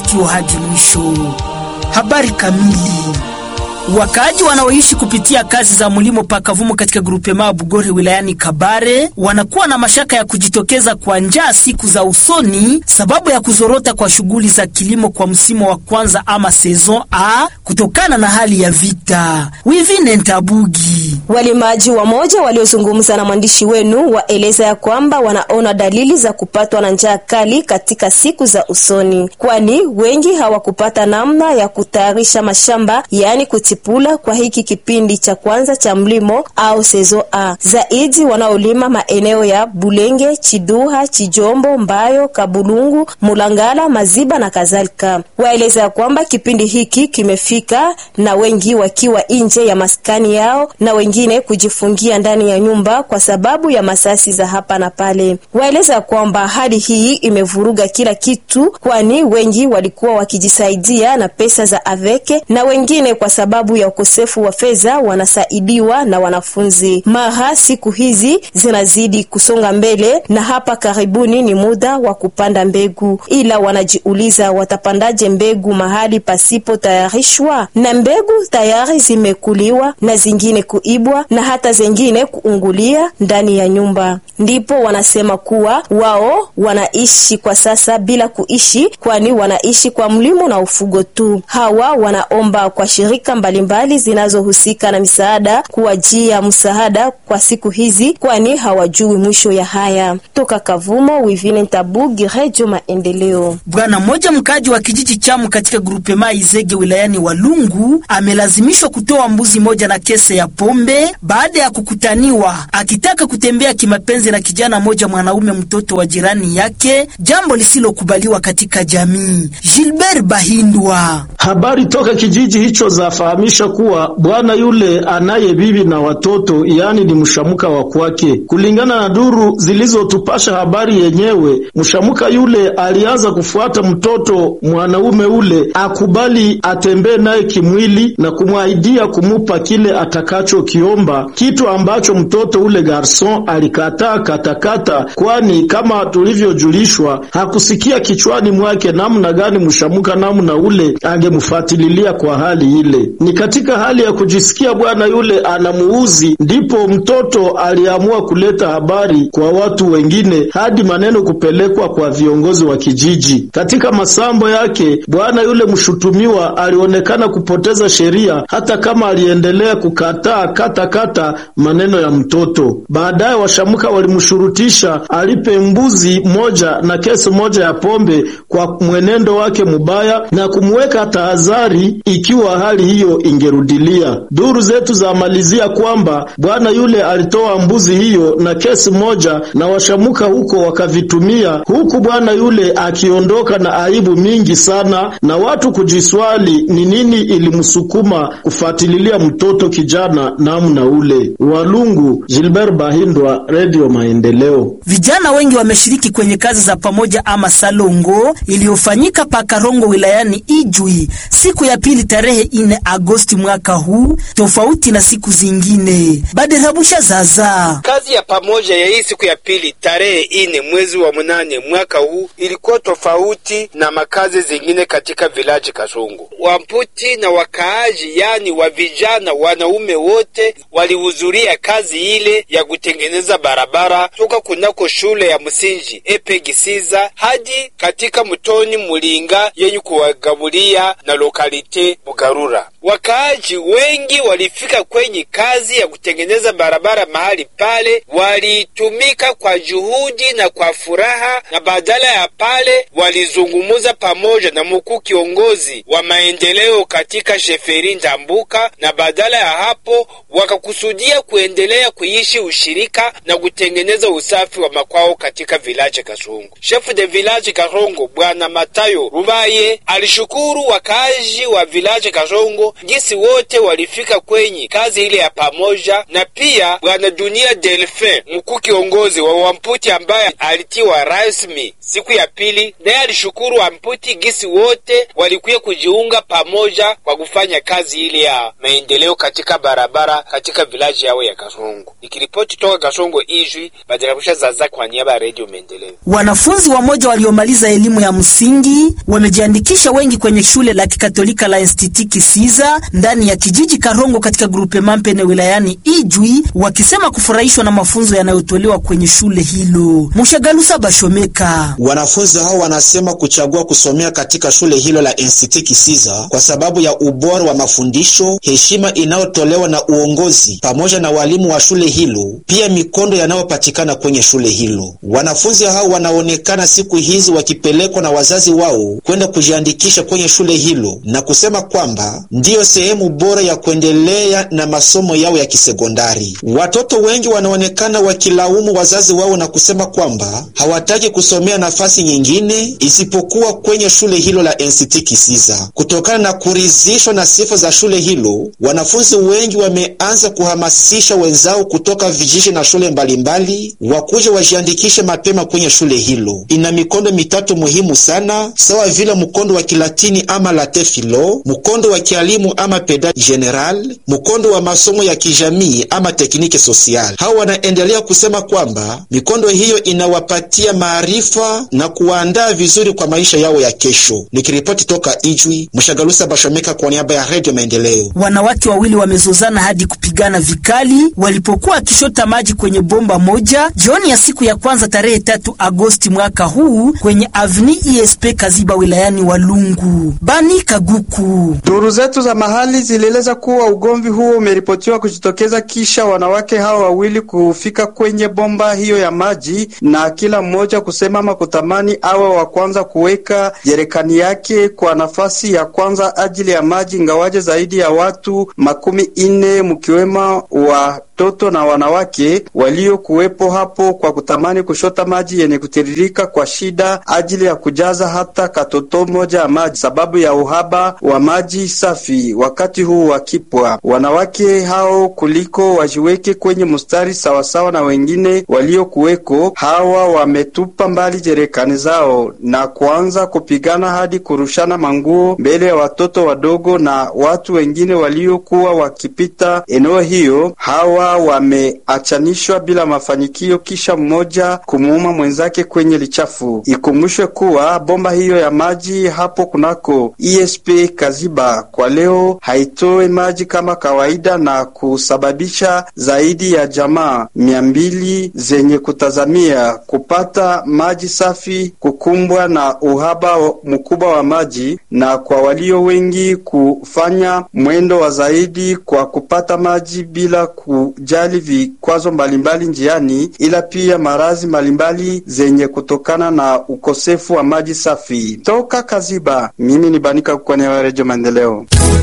sikio hadi mwisho. Habari kamili. Wakaaji wanaoishi kupitia kazi za mlimo pakavumo katika grupema Bugore wilayani Kabare wanakuwa na mashaka ya kujitokeza kwa njaa siku za usoni sababu ya kuzorota kwa shughuli za kilimo kwa msimu wa kwanza ama saison A kutokana na hali ya vita. Wivine Ntabugi. Walimaji wamoja waliozungumza na mwandishi wenu waeleza ya kwamba wanaona dalili za kupatwa na njaa kali katika siku za usoni, kwani wengi hawakupata namna ya kutayarisha mashamba yaani pula kwa hiki kipindi cha kwanza cha mlimo au sezo A. Zaidi wanaolima maeneo ya Bulenge, Chiduha, Chijombo, Mbayo, Kabulungu, Mulangala, Maziba na kadhalika. Waeleza ya kwamba kipindi hiki kimefika na wengi wakiwa nje ya maskani yao na wengine kujifungia ndani ya nyumba kwa sababu ya masasi za hapa na pale. Waeleza ya kwamba hali hii imevuruga kila kitu, kwani wengi walikuwa wakijisaidia na pesa za aveke na wengine kwa sababu ya ukosefu wa fedha wanasaidiwa na wanafunzi. Mara siku hizi zinazidi kusonga mbele, na hapa karibuni ni muda wa kupanda mbegu, ila wanajiuliza watapandaje mbegu mahali pasipo tayarishwa? Na mbegu tayari zimekuliwa na zingine kuibwa na hata zingine kuungulia ndani ya nyumba. Ndipo wanasema kuwa wao wanaishi kwa sasa bila kuishi, kwani wanaishi kwa mlimo na ufugo tu. Hawa wanaomba kwa shirika mbalimbali zinazohusika na misaada kuwajia msaada kwa siku hizi, kwani hawajui mwisho ya haya. Toka Kavumo, Wivine Ntabugi, Redio Maendeleo. Bwana mmoja mkaji wa kijiji Chamu katika grupema Izege wilayani Walungu amelazimishwa kutoa mbuzi moja na kese ya pombe baada ya kukutaniwa akitaka kutembea kimapenzi na kijana moja mwanaume mtoto wa jirani yake, jambo lisilokubaliwa katika jamii. Gilbert Bahindwa. Habari toka kijiji hicho zafahamisha kuwa bwana yule anaye bibi na watoto, yaani ni mshamuka wa kwake. Kulingana na duru zilizotupasha habari yenyewe, mshamuka yule alianza kufuata mtoto mwanaume ule akubali atembee naye kimwili na kumwahidia kumupa kile atakachokiomba, kitu ambacho mtoto ule garson alikataa katakata, kwani kama tulivyojulishwa hakusikia kichwani mwake namna gani mshamuka namna ule angemfuatililia kwa hali ile. Ni katika hali ya kujisikia bwana yule anamuuzi, ndipo mtoto aliamua kuleta habari kwa watu wengine hadi maneno kupelekwa kwa viongozi wa kijiji. Katika masambo yake, bwana yule mshutumiwa alionekana kupoteza sheria, hata kama aliendelea kukataa kata kata maneno ya mtoto. Baadaye washamuka walimshurutisha alipe mbuzi moja na kesi moja ya pombe kwa mwenendo wake mubaya na kumweka tahadhari ikiwa hali hiyo ingerudilia. Duru zetu zamalizia kwamba bwana yule alitoa mbuzi hiyo na kesi moja na washamuka huko wakavitumia, huku bwana yule akiondoka na aibu mingi sana, na watu kujiswali ni nini ilimsukuma kufuatililia mtoto kijana namna ule. Walungu, Gilbert Bahindwa, Radio Maendeleo. Vijana wengi wameshiriki kwenye kazi za pamoja ama salongo iliyofanyika Pakarongo wilayani Ijwi siku ya pili tarehe ine Agosti mwaka huu, tofauti na siku zingine. Baderabusha zaza kazi ya pamoja ya hii siku ya pili tarehe ine mwezi wa munane mwaka huu ilikuwa tofauti na makazi zingine katika vilaji Kasongo. Wamputi na wakaaji, yani wa vijana wanaume wote walihudhuria kazi ile ya kutengeneza barabara toka kunako shule ya msingi Epegisiza hadi katika mtoni Mulinga yenye kuwagabulia na lokalite Bugarura. Wakaaji wengi walifika kwenye kazi ya kutengeneza barabara mahali pale, walitumika kwa juhudi na kwa furaha, na badala ya pale walizungumuza pamoja na mkuu kiongozi wa maendeleo katika sheferi Ndambuka, na badala ya hapo wakakusudia kuendelea kuishi ushirika na kutengeneza usafi wa makwao katika vilaje Kasongo. Chef de village Karongo Bwana Matayo Rubaye alishukuru wakaaji wa vilaje Kasongo gisi wote walifika kwenye kazi ile ya pamoja, na pia bwana Dunia Delphin mkuu kiongozi wa Wamputi ambaye alitiwa rasmi siku ya pili, naye alishukuru Wamputi gisi wote walikuya kujiunga pamoja kwa kufanya kazi ile ya maendeleo katika barabara katika vilaji yao ya Kasongo. Nikiripoti toka Kasongo Ijwi, Badarabusha Zaza kwa niaba ya Radio Maendeleo. Wanafunzi wamoja waliomaliza elimu ya msingi wamejiandikisha wengi kwenye shule la kikatolika la Institut Kisiza ndani ya kijiji Karongo katika grupe Mampene wilayani Ijwi, wakisema kufurahishwa na mafunzo yanayotolewa kwenye shule hilo. Mushagalusa Bashomeka. Wanafunzi hao wanasema kuchagua kusomea katika shule hilo la Institut Kisiza kwa sababu ya ubora wa mafundisho, heshima inayotolewa na uongozi pamoja na walimu wa shule hilo, pia mikondo yanayopatikana kwenye shule hilo. Wanafunzi hao wanaonekana siku hizi wakipelekwa na wazazi wao kwenda kujiandikisha kwenye shule hilo na kusema kwamba ndiyo sehemu bora ya kuendelea na masomo yao ya kisekondari. Watoto wengi wanaonekana wakilaumu wazazi wao na kusema kwamba hawataki kusomea nafasi nyingine isipokuwa kwenye shule hilo la NCT Kisiza. Kutokana na kuridhishwa na sifa za shule hilo, wanafunzi wengi wameanza kuhamasisha wenzao kutoka vijiji na shule mbalimbali wakuje wajiandikishe mapema kwenye shule hilo. Ina mikondo mitatu muhimu sana, sawa vile mkondo wa Kilatini ama late philo, mkondo wa kialimu ama peda general, mkondo wa masomo ya kijamii ama teknike social. Hao wanaendelea kusema kwamba mikondo hiyo inawapatia maarifa na kuwaandaa vizuri kwa maisha yao ya kesho. Nikiripoti toka Ijwi, Mshagalusa Bashomeka kwa niaba ya Radio Maendeleo. Wanawake wawili wamezozana hadi kupigana vikali walipokuwa wakishota maji kwenye bomba moja jioni ya siku ya kwanza tarehe tatu Agosti mwaka huu kwenye avni ESP Kaziba wilayani Walungu. Bani Kaguku. Duru zetu za mahali zilieleza kuwa ugomvi huo umeripotiwa kujitokeza kisha wanawake hao wawili kufika kwenye bomba hiyo ya maji na kila mmoja kusema ama kutamani awe wa kwanza kuweka jerekani yake kwa nafasi ya kwanza ajili ya maji, ingawaje zaidi ya watu makumi ine mkiwemo watoto na wanawake waliokuwepo hapo kwa kutamani kushota maji yenye kutiririka kwa shida ajili ya kujaza hata katoto moja ya maji sababu ya uhaba wa maji safi wakati huu wa kipwa. Wanawake hao kuliko wajiweke kwenye mstari sawasawa na wengine waliokuweko, hawa wametupa mbali jerekani zao na kuanza kupigana hadi kurushana manguo mbele ya watoto wadogo na watu wengine waliokuwa wakipita eneo hiyo. Hawa wameachanishwa bila mafanikio, kisha mmoja kumuuma mwenzake kwenye lichafu. Ikumbushwe kuwa bomba hiyo ya maji hapo kunako ESP Kaziba kwa leo haitoe maji kama kawaida na kusababisha zaidi ya jamaa mia mbili zenye kutazamia kupata maji safi kukumbwa na uhaba mkubwa wa maji, na kwa walio wengi kufanya mwendo wa zaidi kwa kupata maji bila kujali vikwazo mbalimbali njiani, ila pia maradhi mbalimbali zenye kutokana na ukosefu wa maji safi. Toka Kaziba, mimi ni Banika kwa Redio Maendeleo.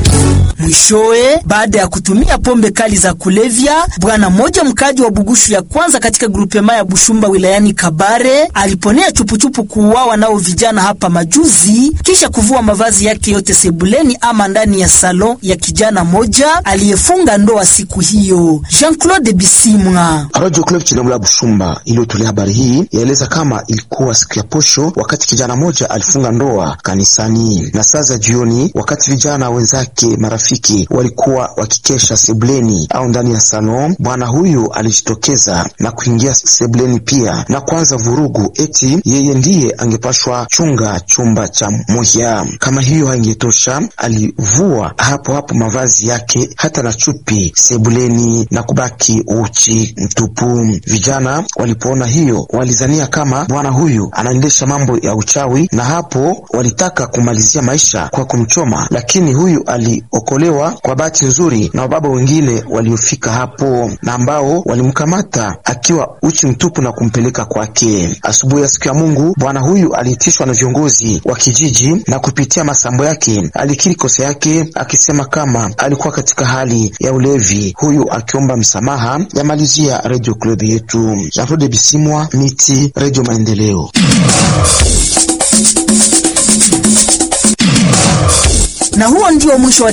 Mwishowe, baada ya kutumia pombe kali za kulevya, bwana mmoja mkaji wa Bugushu ya kwanza katika grupema ya Bushumba wilayani Kabare aliponea chupuchupu kuuawa nao vijana hapa majuzi, kisha kuvua mavazi yake yote sebuleni ama ndani ya salon ya kijana moja aliyefunga ndoa siku hiyo. Jean-Claude Bisimwa, Radio Club Chinemula Bushumba iliyotolea habari hii yaeleza kama ilikuwa siku ya posho, wakati kijana moja alifunga ndoa kanisani na saa za jioni, wakati vijana wenzake marafiki walikuwa wakikesha sebuleni au ndani ya salon, bwana huyu alijitokeza na kuingia sebuleni pia na kuanza vurugu, eti yeye ndiye angepashwa chunga chumba cha Muhya. Kama hiyo haingetosha, alivua hapo hapo mavazi yake hata na chupi sebuleni na kubaki uchi mtupu. Vijana walipoona hiyo walizania kama bwana huyu anaendesha mambo ya uchawi, na hapo walitaka kumalizia maisha kwa kumchoma, lakini huyu aliokolewa kwa bahati nzuri na wababa wengine waliofika hapo na ambao walimkamata akiwa uchi mtupu na kumpeleka kwake. Asubuhi ya siku ya Mungu, bwana huyu aliitishwa na viongozi wa kijiji na kupitia masambo yake alikiri kosa yake, akisema kama alikuwa katika hali ya ulevi, huyu akiomba msamaha. Yamalizia Radio Club yetu Jean-Claude Bisimwa, Miti, Radio Maendeleo. na huo ndio mwisho wa